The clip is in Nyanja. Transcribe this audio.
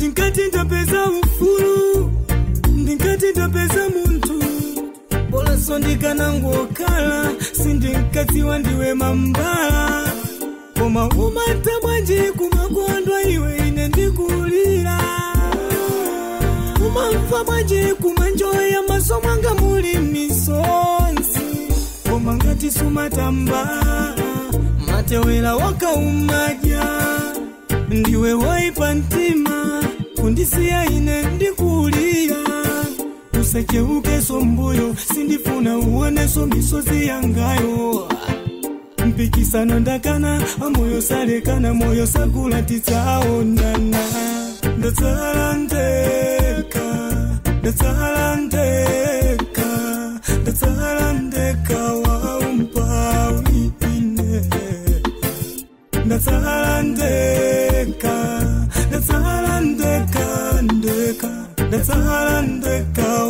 ndinkati ndapeza ufulu ndinkati ndapeza munthu bolanso ndikanangokhala sindinkadziwa ndiwe mambala koma umata bwanji kumakondwa iwe ine ndikulira umamva bwanji kumanjoya maso mwanga muli misonzi koma ngati sumatamba matewera wakaumadya ndiwe woipa mtima kundisiya ine ndikulira usacheukeso mbuyo sindifuna uoneso misozi yangayo mpikisano ndakana moyo salekana moyo sakula titsaonana ndatsala ndeka ndatsala ndeka ndatsala ndeka waumpawi ine ndatsala ndeka ndatsala ndeka ndeka ndatsala ndeka